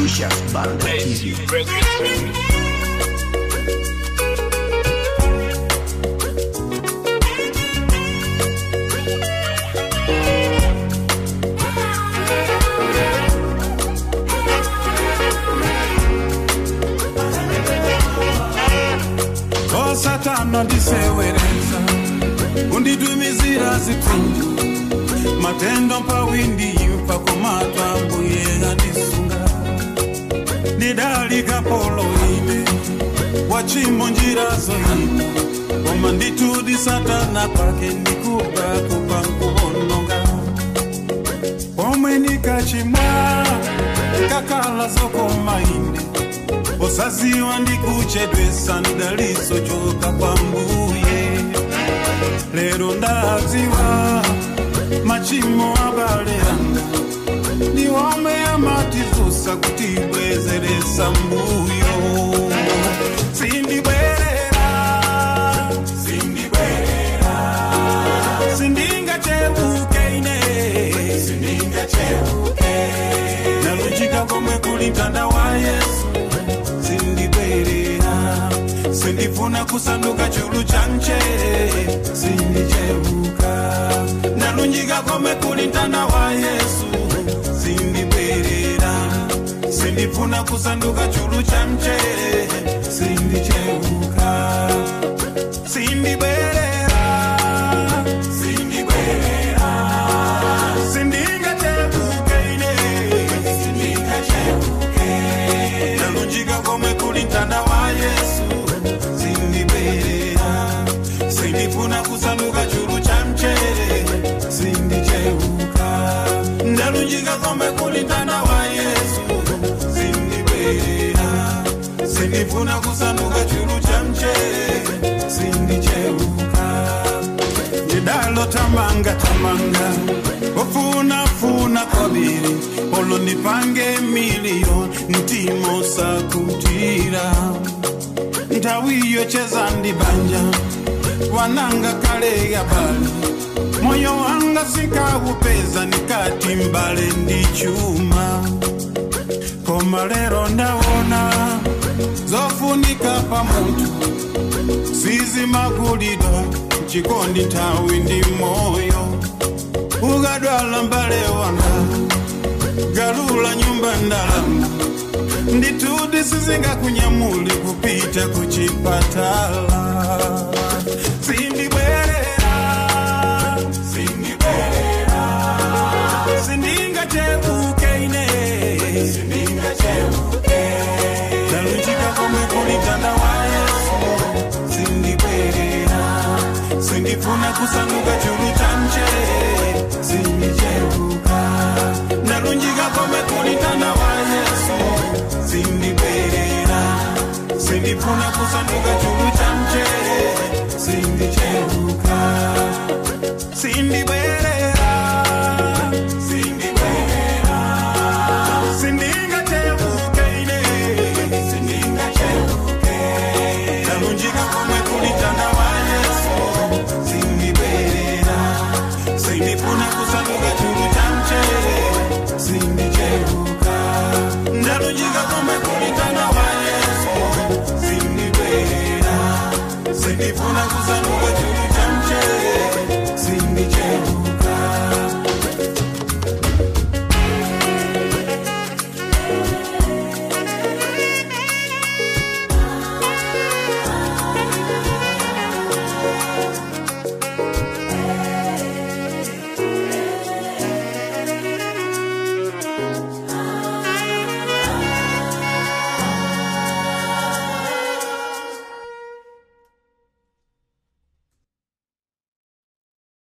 Lucius Banda TV. o satana ndisewereza undidumizira zitundu matendo pawindi pakomatwa mbuye andisunga ndidalika polo ine wachimo njira zoina koma nditudi satana pake ndikuba kupa nkuononga pomwe nikachimwa kakala zokoma ine osaziwa ndikuchedwesa ndidaliso choka kwa mbuye lero ndaziwa machimo abale anga ndiwome amatizusa kutibwezeresa mbuyo sindibwerera sindibwerera sindingacheuke ine sindingacheuke nalunjika komwe kuli mtanda wa yesu sindibwerera sindifuna kusanduka chulu cha mchere sindicheuka nalunjika komwe kuli mtanda wa yesu sindibwerera sindifuna kusanduka chulu cha mchere sindicheuka sindibwerera sindibwerera sindingacheuke ine sindingacheuke nalunjika komwe kuli mtanda wa yesu sindibwerera sindifuna kusanduka chulu cha mchere sindicheuka ndalunjika komwe kuli mtanda wa yesu sindibwerera sindifuna kusanduka chulu cha mchere sindicheuka ndidalo tamanga tamanga ofunafuna kobiri olonipange miliyoni ntimo sakutira ntawiyo cheza ndibanja wananga kale ya bali moyo wanga sikawupeza nikati mbale ndi chuma koma lero ndawona zofunika pa munthu sizimagulidwa chikondi nthawi ndi moyo ukadwala mbale wanga galula nyumba ndalama nditudi sizingakunyamuli kupita kuchipatala sindibwerera sindibwerera sindingacheuke ine sindingacheuke nalunjika komwe kuli mtanda wa yesu sindibwerera sindifuna kusanduka chulu cha mchere sindicheuka nalunjika komwe kuli mtanda wa yesu sindibwerera sindifuna kusanduka chulu cha mchere sindicheuka sindibwerera sindibwerera sindingacheuke ine sindingacheuke nalunjika komwe kuli mtanda wa yesu sindibwerera sindifuna kusanduka chulu cha mchere sindicheuka ndalunjika komwe